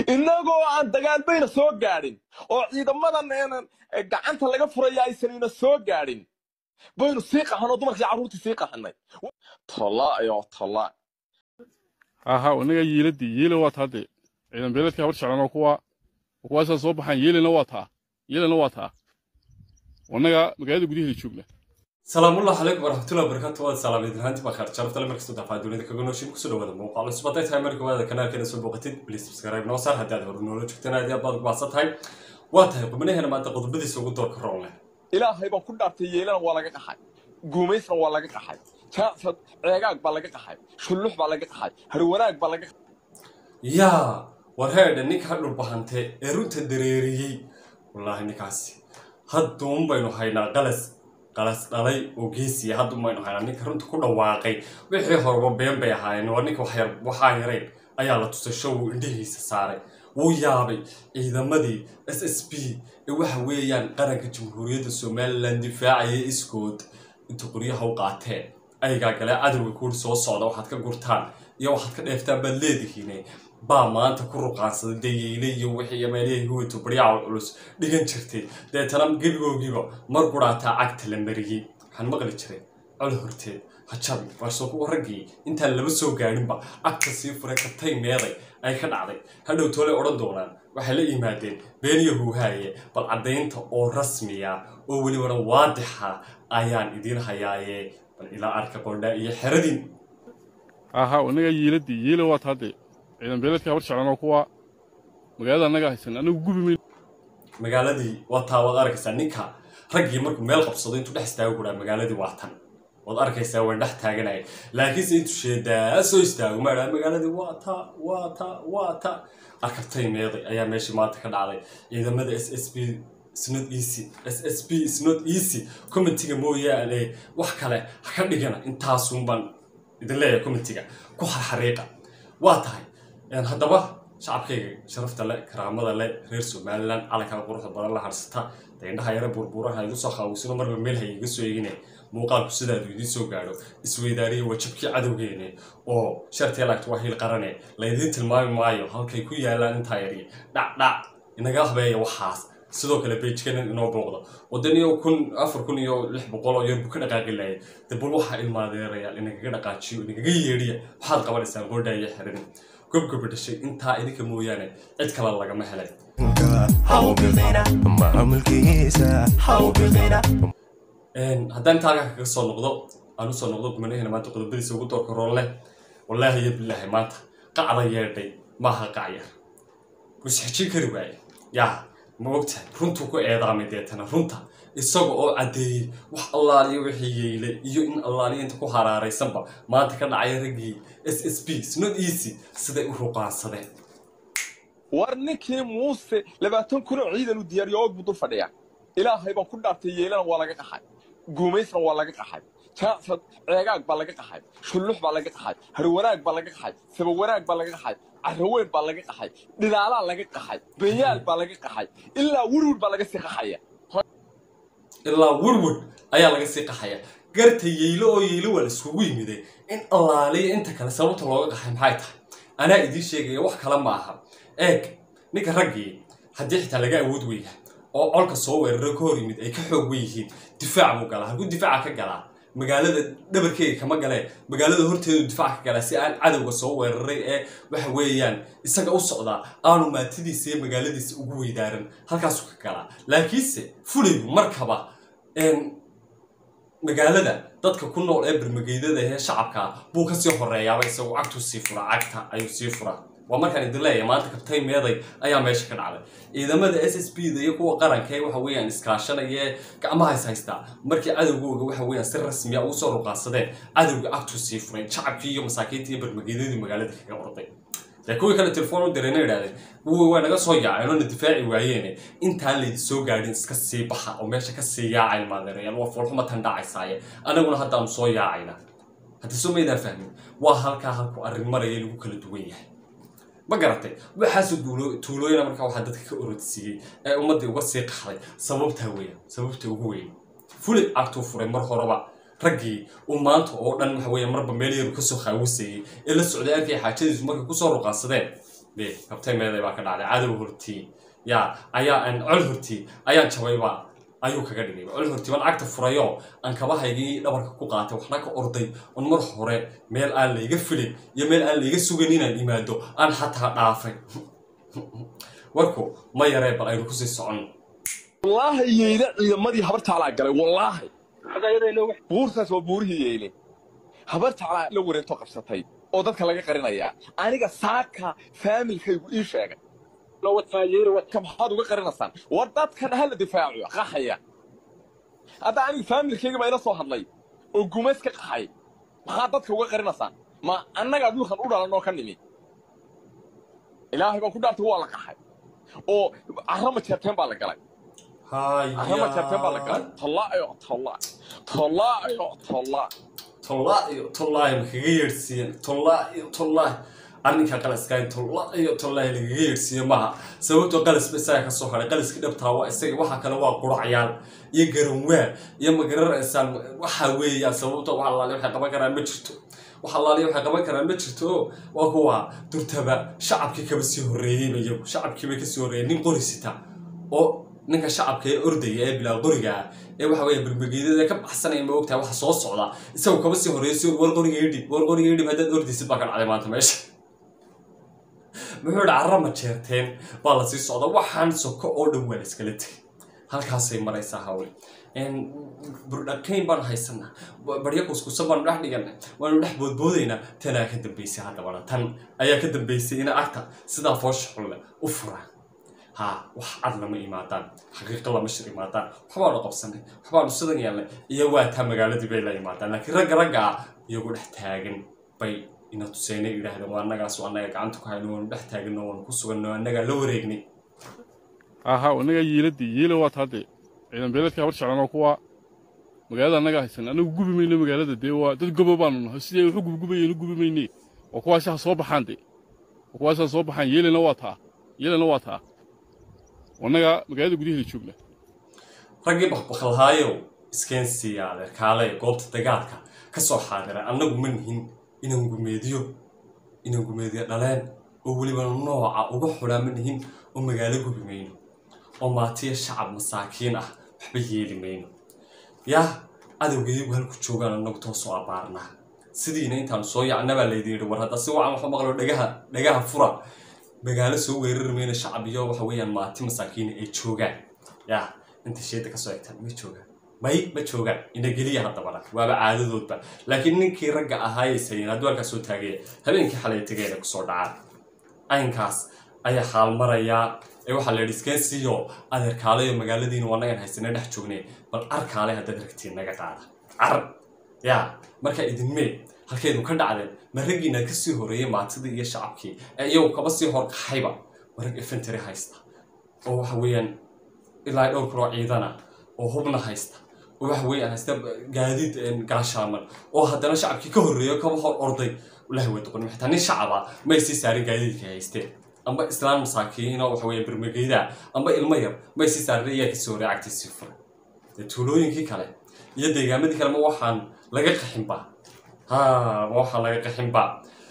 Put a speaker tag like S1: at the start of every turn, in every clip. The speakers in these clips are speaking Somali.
S1: innagoo aan dagaal bayna soo gaadhin oo ciidamadan eenan gacanta laga furaya aysan ina soo gaadhin baynu sii qaxanoo dumarkii carruurtii sii qaxanay tolaayo tolaa
S2: aha inaga yiiladii yiila waa taa dee ciidan beeledka habar jeclan oo kuwa kuwaasaa soo baxaan yiilina waa taa yiilina waa taa wanaga magaalada gudaheeda joogna
S3: salaamullahi calaykum waraxmatullahi wabarakaatu waad salaamayd lahaanti baa khaar sharafta le markastoo dafaa dunida kaga nooshin kusoo dhawaada muuqaal cusub hadday tahay marka waada kanaalkeena soo booqatid please subscribe noo saar haddii aad hore noola joogteen aad iyo aad baad ugu baahsan tahay waa tahay qubnaheena maanta qodobadiisa ugu doorka roon leh
S1: ilaahay baan ku dhaartay yeelana waa laga qaxay guumaysna waa laga qaxay jaasad ceegaag baa laga qaxay shullux baa laga qaxay harwanaag baa laga
S3: yaa war heedha ninka dhulbahante ee runta dareeriyey wallaahi ninkaasi hadduun baynu haynaa qalas qalas dhalay oo geesiya hadduun baynu haynaa ninka runta ku dhawaaqay wixii horeba been bay ahaayeen waa ninka waxyar waxaa yarayn ayaa la tusay show uu indhihiisa saaray wuu yaabay ciidamadii s s b ee waxa weeyaan qaranka jamhuuriyadda somalilan difaacaya iskood inta qoryaha u qaateen ayagaa galee cadowga kuuri soo socda waxaad ka gurtaan iyo waxaad ka dheeftaan baad leedihiine baa maanta ku ruqaansaday dayeyle iyo wixii meelihii huwito baryaca culus dhigan jirtay deetana gebigoogiiba mar guraataa cagta la mariyey waxaan maqli jiray col horteed hajabi balse kuwa raggii intaan laba soo gaadhinba cagta sii furay katay meeday ay ka dhacday hadhow toolay odhan doonaan waxay la yimaadeen beeniyo huuhaaye bal caddaynta oo rasmiya oo welibana waadixa ayaan idiin hayaaye bal ilaa arka qordhaa iyo xeradin
S2: aha inaga yiiladii yiila waa taa dee ciidan beeledka habar jeclan oo kuwa magaalada annaga haysan anagu gubi mayn
S3: magaaladii waa taa waad arkaysaa ninka raggii markuu meel qabsado intuu dhex istaago kuraa magaaladii waa tan waad arkaysaa waan dhex taaganaya laakiinse intuu sheedaa soo istaago maadhaa magaaladii waa ta waa ta waa ta arkabtay meeday ayaa meeshii maanta ka dhacday ciidamada s s b snot easy s s b snot easy commentiga mooyaane wax kale ha ka dhigana intaasun baan idin leeyahay commentiga ku xarxariiqa waa tahay haddaba shacabkayga sharafta le karaamada le reer somalilan calankaa quruxda badan la harsata dee indhaha yare burbuuraha igu soo qaawisino marba meel ha iga soo eegine muuqaalku sidaadu idiin soo gaadho isweydaariya waa jabkii cadowgeene oo shartee laagta waa hiil qarane laydiin tilmaami maayo halkay ku yaalaan intaa yari dhacdhac inaga habeeya waxaas sidoo kale beijkanan inoo booqda wadan iyo kun afar kun iyo lix boqol oo yar buu ka dhaqaaqi laayay de bal waxaa ilmaadeerayaal inagaga dhaqaajiyo inagaga yeedhiya waxaad qabanaysaan gordha iyo xirin gobgoba dhashay intaa idinka mooyaane cid kale lagama helay haddaan intaa halkaa kaga soo noqdo aan usoo noqdo gumanaheena maanta qodobadiisa ugu doorka roon leh wallaahi iyo bilaahi maanta qacda yeedhay maaha qacyar musxijin kari waaye yaa ma ogtahay runtuu ku eedaamay deetana runta isaga oo caddeeyey wax allaaliyo wixii yeyle iyo in allaaliyo inta ku haraaraysanba maanta ka dhacay raggii s s b snot easy siday u ruqaansadeen
S1: war ninkii muuse labaatan kun oo ciidan u diyaariyo og buu dul fadhiyaa ilaahay baan ku dhaartay yeelana waa laga qaxay guumaysna waa laga qaxay jaasad ceegaag baa laga qaxay shullux baa laga qaxay harwanaag baa laga qaxay sabawanaag baa laga qaxay carraweyn baa laga qaxay dhilaalaa laga qaxay benyaal baa laga qaxay ilaa wurwur baa laga sii qaxaya
S3: ilaa wurwur ayaa laga sii qaxaya garta yeylo oo yeylo waa la iskugu yimiday in allaaliya inta kale sababta looga qaxay maxay tahay anaa idiin sheegaya wax kale ma aha eeg ninka raggii haddii xitaa laga awood weyna oo colka soo weeraro ka hor yimid ay ka xoog wen yihiin difaac buu galaa halkuu difaaca ka galaa magaalada dhabarkeyga kama galee magaalada horteedu difaac ka galaa si aan cadowga soo weeraray ee waxa weeyaan isaga u socdaa aanu maatidiisa iyo magaaladiisa ugu weydaaran halkaasuu ka galaa laakiinse fulaygu markaba magaalada dadka ku nool ee bermageydada ee shacabka buu kasii horeeyaaba isagoo cagtuu sii furaa cagta ayuu sii furaa waa markaan idin leeyahay maanta kabtay meeday ayaa meesha ka dhacday ciidamada s s b da iyo kuwa qaranka ee waxa weeyaan iskaashanaya gacmaha is haystaa markii cadowgooga waxa weeyaan si rasmiya ugu soo ruqaansadeen cadowga cagtuu sii furay shacabkii iyo masaakiintii iyo bermageydadii magaalada kaga orday dee kuwii kale telefoon u dirayna idhahdeen kuwii waa naga soo yaaceen oo na difaaci waayeene intaan laydi soo gaadhin iska sii baxa oo meesha ka sii yaacayn maadeerayaal waa foolxuma tan dhacaysaaye anaguna haddaanu soo yaacayna haddii soo maydaan fahmin waa halkaa halku arrin maraya lagu kala duwan yahay ma garatay waxaasoo tuulooyina markaa waxaa dadka ka orodsiiyey ee ummaddii uga sii qaxday sababtaa weya sababta ugu weyn fulid cagtuu furay mar horeba raggii uu maanta oo dhan waxa weeye marba meel yaru kasoo khaawisayey ee la socday arkay xaajadiisu markay kusoo ruqaansadeen de kabtay meeday baa ka dhacday cadow hortii yaa ayaa aan col hortii ayaan jabayba ayuu kaga dhigay col hortii waan cagta furayo aan kabahaygii dhabarka ku qaatay waxna ka orday on mar hore meel aan layga filin iyo meel aan layga sugan inaan imaado aan xataa dhaafay warku ma yaree bal aynu kusii socon
S1: wallaahi yeyle ciidamadii habar taalaa galay wallaahi buurtaas waa buurihii yeyle habar taalaa la wareento qabsatay oo dadka laga qarinayaa aniga saaka faamilkaygu ii sheegay ka maxaad uga qarinaysaan war dadkan hala difaaco qaxaya hadda aniga faamilkayga baa ila soo hadlay oo gumays ka qaxay maxaad dadka uga qarinaysaan ma annagaa dhulkan u dhalan oo ka nimi ilaahay baa ku dhaartay waa la qaxay oo carrama jeerteen baa la galay carrama jeerteen baa la galay tallaayo tallaa tallaayo tallaa
S3: tollaayo tollaayo ma kaga yeedhsiiyeen tollaayo tollaayo arrinka qalaskaay tollaayo tollaayo lagaga yeedhsiiye maaha sababtoo qalasba isaga ka soo hadhay qalaskii dhabtaa waa isaga waxa kale waa quracyaal iyo garanwaa iyo magararaysaan waxa weeyaan sababtoo wax allaale waxay qaban karaan ma jirto wax allaale waxay qaban karaan ma jirto oo waa kuwa durtaba shacabkii kaba sii horreeyeyba iyagu shacabkiiba kasii horreeyey nin qori sita oo ninka shacabka ee ordaya ee bilaa qoriga ah ee waxa weeye berbegeedada ka baxsanaya ma ogtahay waxa soo socda isagu kaba sii horreeyay war qoriga idhib war qoriga idhib haddaad ordaysid baa ka dhacday maanta meesha muxuu idhi carrama jeerteen baa la sii socda waxaan soko oo dhan waa la iskala tegay halkaasay maraysaa hawle burdhakayn baan haysanaa barya kuskusa baanu dhex dhiganay waanu dhex boodboodaynaa tanaa ka dambaysay haddabana tan ayaa ka dambaysay ina agta sidaa foosha xulle u furaan ha wax cad lama imaadaan xaqiiqo lama shir imaadaan waxbaanu qabsanay waxbaanu sidan yeelnay iyo waa taa magaaladii bay la imaadaan laakiin ragga ragga ah iyagu dhex taagan bay ina tuseynay yidhaahdeen waa annagaas annaga gacanta ku hayno waanu dhex taaganno waanu ku suganno annagaa la wareegnay
S2: aha annagaa yiiladii yiila waa taa dee ciidan beeladkii habar jeclan oo kuwa magaalada annagaa haysan annagu gubi mayno magaalada dee waa dad gobo baanu nahay sidii ay waxu gubgubayeen u gubi mayne oo kuwaasi ha soo baxaan dee oo kuwaasi ha soo baxaan yeelana waa taa yeelana waa taa annagaa magaalada gudaheeda joogna
S3: raggii bakbaklahaayow iskeensiiya adeerkaale goobta dagaalka ka soo xaadira annagu ma nihin inaan gumeediyo inaan gumeediyo dhaleen oo weliba nooca uga xulaa ma nihin oo magaalo gubi mayno oo maatiya shacab masaakiin ah waxba yeeli mayno yaa adowgayagu halku joogaan annagu toosoo abaarnaa sidiina intaanu soo yacnabaa laydin yidhi war hadda si wacan waxu maqlo dhagaha dhagaha fura magaalo soo weerari mayno shacab iyo waxa weeyaan maati masaakiina ay joogaan yaa inta sheeda kasoo egtaan ma joogaan may ma joogaan inageliya haddabana waaba caadadoodba laakiin ninkii ragga ahaayay sayin hadduu halkaas soo taagaya habeenkii xalay tegeena kusoo dhacaan aynkaas ayaa xaal marayaa ee waxaa la yidhi iskensiyo adeerkaalayo magaaladiina waa nagan haysana dhex joognay bal arkaale haddaad ragtiin naga qaada car yaa markaa idinmee halkeedu ka dhacdeen ma raggiina ka sii horeeyey maatidii iyo shacabkii ee iyagu kaba sii horkaxayba ma rag infantary haysta oo waxa weeyaan ilaa dhowr kaloo ciidana oo hubna haysta oo waxa weeyaan haysta gaadiid gaashaaman oo haddana shacabkii ka horreeyo kaba hor orday ilahi way doqonim xitaa nin shacaba may sii saarin gaadiidkii haysteen amba islaan masaakiin oo waxa weeye bermageyda amba ilmo yar may sii saarin iyaa kasii horreey cagtiisii furay dee tuulooyinkii kale iyo deegaamadii kale ma waxaan laga qaxinba ha ma waxaan laga qaxinba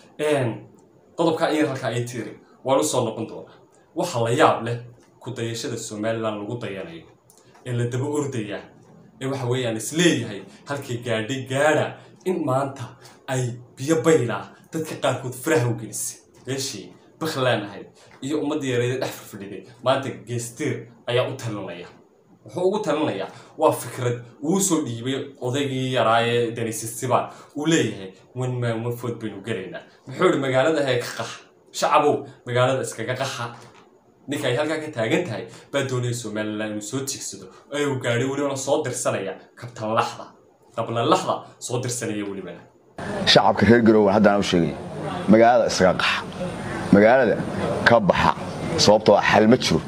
S3: qodobkaa in halkaa ay tiri waan usoo noqon doonaa waxa la yaab leh ku dayashada somalilan lagu dayanayo ee la daba ordayaa ee waxa weeyaan isleeyahay halkay gaadhay gaadha in maanta ay biyo baylaa dadka qaarkood faraha u gelisay meeshii bakhlaan ahayd iyo ummadda yareeda dhex fafadhiday maanta geestiir ayaa u talinaya wuxuu ugu talinayaa waa fikrad uu soo dhiibay odaygii yaraa ee danisisibaan uu leeyahay wan maan wan food baynu gelaynaa muxuu ihi magaalada hee ka qaxa shacabow magaalada iskaga qaxa ninka ay halkaa ka taagan tahay baa doonaya somalilan inuu soo tiigsado ee uu gaadhay welibana soo dirsanaya kabtan laxda qablan laxda soo dirsanaya welibana
S4: shacabka reer garowe haddaan u sheegay magaalada iskaga qaxa magaalada ka baxa sababtoo ah xal ma jiro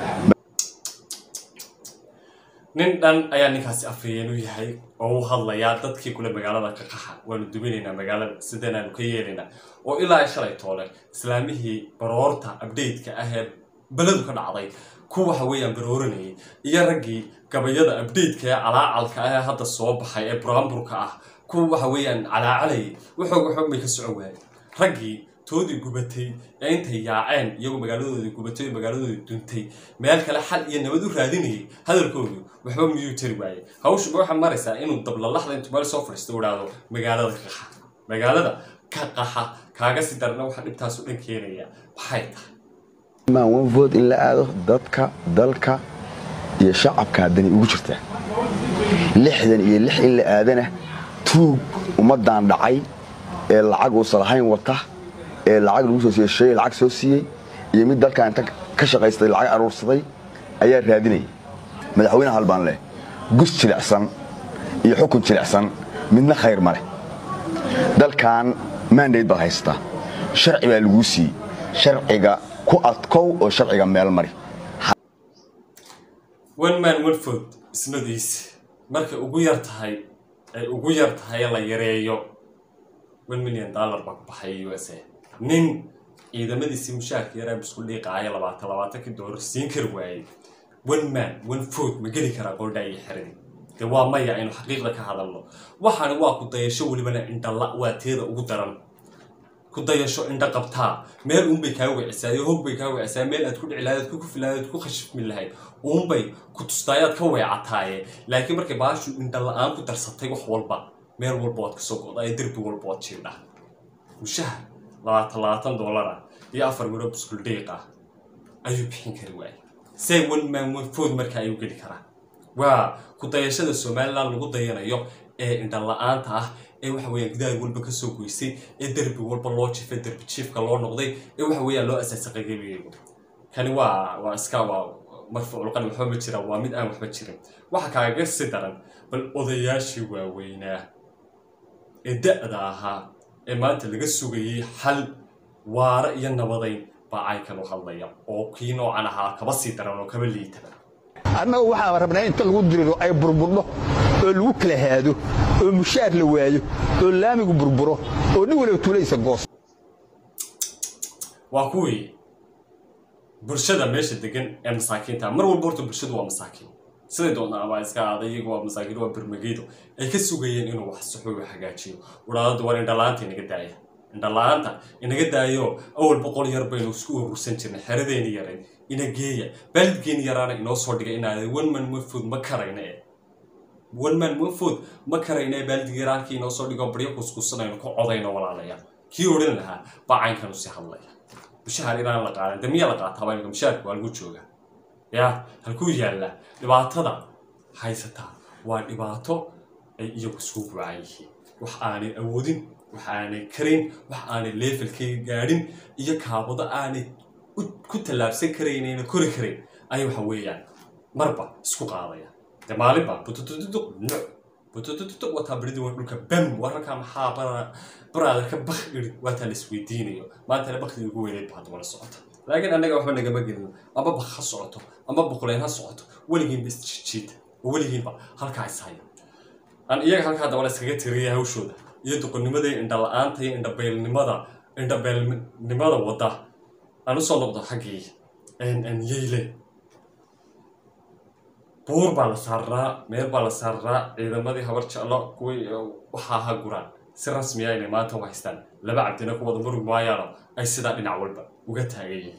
S3: nin dhan ayaa ninkaasi afhayeen u yahay oo u hadlayaa dadkii kule magaalada ka qaxa waanu duminaynaa magaalada sidanaanu ka yeelaynaa oo ilaa ay shalay toole islaamihii baroorta abdeytka ah ee beledu ka dhacday ku waxa weeyaan barooranayay iyo raggii gabayada abdeytka ee calaacalka ah ee hadda soo baxay ee buraamburka ah kuwa waxa weeyaan calaacalayay waxoog waxoog bay ka socon waayeen raggii toodii gubatay ee intay yaaceen iyagoo magaaladoodii gubatay oo magaaladoodii duntay meel kale xal iyo nabad u raadinayay hadalkoodu waxba miyuu tari waayey hawshuba waxaa maraysaa inuu dablalaxda intuu meel soo fadhiisto u idhaahdo magaalada ka qaxa magaalada ka qaxa kaaga si darna waxaa dhibtaas u dhan keenaya maxay tahay
S4: maan one vote in la aado dadka dalka iyo shacabka haddani ugu jirtaa lixdan iyo lix in la aadana tuug ummaddan dhacay ee lacag uusan lahayn wata ee lacag lagu soo siiyey shay lacag soo siiyey iyo mid dalkan inta ka shaqaystay lacag aruursaday ayaa raadinaya madaxweyne hal baan leh gus jilicsan iyo xukun jilicsan midna khayr ma leh dalkan mandate baad haysataa sharci baa laguu siiyey sharciga ku adkow oo sharciga meel mari
S3: one man one food isnodiis markay ugu yar tahay ay ugu yar tahay la yareeyo one million dollar baa ku baxay u s a nin ciidamadiisii mushaarka yaraa isku dhiiqaaya labaatan labaatankii doolar siin kari waayey one man one food ma geli karaa qoldhaa iyo xeradii dee waa maya aynu xaqiiqda ka hadalno waxaani waa ku dayasho welibana indhala waa teeda ugu daran ku dayasho indho qabtaa meel uunbay kaa wicisaa iyo hog bay kaa wicisaa meel aad ku dhici lahayd aad ku kufi lahayd aad ku khashifmi lahayd uunbay ku tustaayaad ka weecataaye laakiin markay baashu indho la-aan ku darsatay wax walba meel walba waad kasoo go'daa iyo derbi walba waad jiidhaa mushaha labaatan labaatan doolara iyo afar miro buskul dhiiq ah ayuu bixin kari waayay say one man one food marka ayuu geli karaa waa ku dayashada somaliland lagu dayanayo ee indho la-aanta ah ee waxa weeyaan gidaar walba kasoo goysay ee derbi walba loo jifay derbi jiifka loo noqday ee waxa weeyaan loo asaasay qagabigeegu kani waa waa iska waa marfuucul qani waxba ma jiraan waa mid aan waxba jirin waxa kaaga si daran bal odayaashii waaweynaa ee da-da ahaa ee maanta laga sugayay xal waara iyo nabadayn baa caykan u hadlaya oo kii noocan ahaa kaba sii daran oo kaba liitaba
S5: annaga waxaan rabnaa inta lagu diriro ay burburdho oo lagu kala haado oo mushaar la waayo oo laamigu burburo oo nin waliba tuulaysa goos
S3: waa kuwii bulshada meesha degan ee masaakiinta mar walba horta bulshadu waa masaakiin siday doontaa ama iska aada iyagu waa masaakiin waa bermageydo ay ka sugayeen inuu wax saxo u hagaajiyo udhaadada war indhala-aanta inaga daaya indhala-aanta inaga daayo awal boqol yar baynu isku urursan jirnay xeradeeni yarayd ina geeya baalidgeeni yaraana inoo soo dhigay inaada one man one food ma karayna e one man one food ma karayna ee baalidga yaraarkii inoo soo dhigo baryo kuskusanayno ku codayno walaalaya kii odhan lahaa baa caynkanu si hadlaya mushahaar inaan la qaadan de miyaa la qaataaba imika mushaharka waa lagu jooga ya halkuu yaallaa dhibaatada haysataa waa dhibaato ay iyagu isku buucan yihiin wax aanay awoodin wax aanay karin wax aanay leefalkayga gaadhin iyo kaabado aanay ku tallaabsan karaynayna kori karayn ayay waxa weeyaan marba isku qaadaya de maalinba bututututuq nuc bututututuq wataa baridii waa dhulka bam wararkaa maxaa bara baraada ka bak iri waataa la isweydiinayo maantana bakdii ugu weyneyd baa daba la socota laakiin annaga waxba nagama gelino ama bak ha socoto ama buqleen ha socoto weligiinba isjijiida oo weligiinba halkaa ishaya aan iyaga halkaa daba la iskaga tiriyay hawshooda iyo duqonnimada iyo indha la-aanta iyo indhabeelnimada indhabeelnimada wadda aan usoo noqdo xaggii yeyle buur baa la saaraa meel baa la saaraa ciidamadii habar jeclo kuwii waxaa ha guraan si rasmiya inay maanta u haystaan laba cabdina ku wada murug maayaano ay sidaa dhinac walba uga taagan yihiin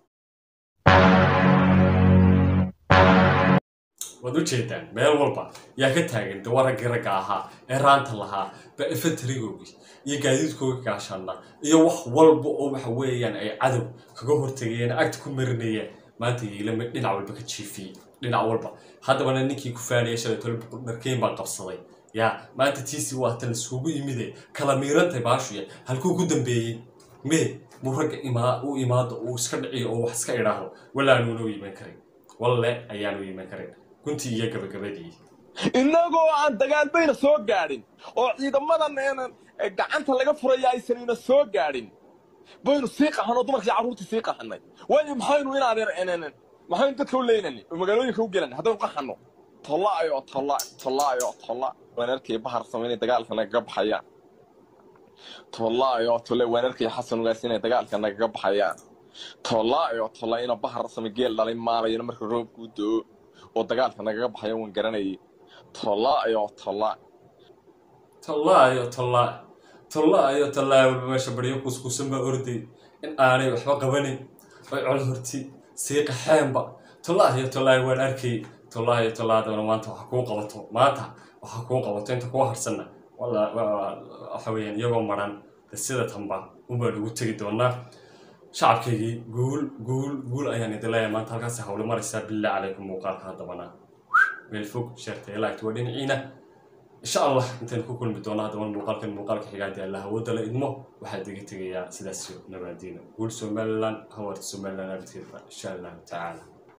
S3: waad u jeedaan meel walba yaa ka taagan de waraggii ragga ahaa ee raanta lahaa ba efatrigoogii iyo gaadiidkooga gaashaana iyo wax walba oo waxa weeyaan ay cadow kaga hortegayeen agta ku marinayeen maanta yiilama dhinac walba ka jiifiyey dhinac walba haddabana ninkii ku faanaya shalay tole dharkeyn baa qabsaday yaa maanta tiisi waata laisugu yimide kala miirantay baashuya halkuu ku dambeeyey mee muu ragga imaa u imaado uu iska dhiciyo oo wax iska idhaahdo walaanuuna iman karin walle ayaanu iman karin guntii iyo gabagabadii
S1: innagoo aan dagaal bayna soo gaadhin oo ciidamadan eenan gacanta laga furaya aysan ina soo gaadhin baynu sii qaxanoo dumarkii carruurtii sii qaxanay waayo maxaynu inaan maxaynu dadka u leynani oo magaalooyinka u gelan haddaynu qaxanno tollaayo tolla tollaayo tolla waan arkay bahar samaynay dagaalka nagaga baxayaan tollaayo tolle waan arkay xasan ugaas inay dagaalka nagaga baxayaan tollaayo tolla ina bahar samay geel dhalay maalayana marka roobku u doo oo dagaalka nagaga baxaya waan garanayay tollaayo tolla
S3: tollaayo tollaa tollaayo tollaayo walba meesha baryo kuskuusan baa orday in aanay waxba qabanin oy col horti sii qaxeenba tollaayo tollaayo waan arkay tollaayo tollaadana maanta waxa kuu qabato maanta waxa kuu qabato inta kuu harsanna walla waxa weeyaan iyagoo maran sida tanba unbaa lagu tegi doonaa shacabkaygii guul guul guul ayaan idin leeyahay maanta halkaasi hawle maraysaa billah calaykum muuqaalka haddabana meel fog sheertay laagta waa dhinaciina insha allah intaynu ku kulmi doono haddaba muuqaalkan muuqaalka xigaadii allah awoodda la idmo waxaa diga tegayaa sidaas nabaadiina guul somaliland hawarta somaliland abidkeedba insha allahu tacaala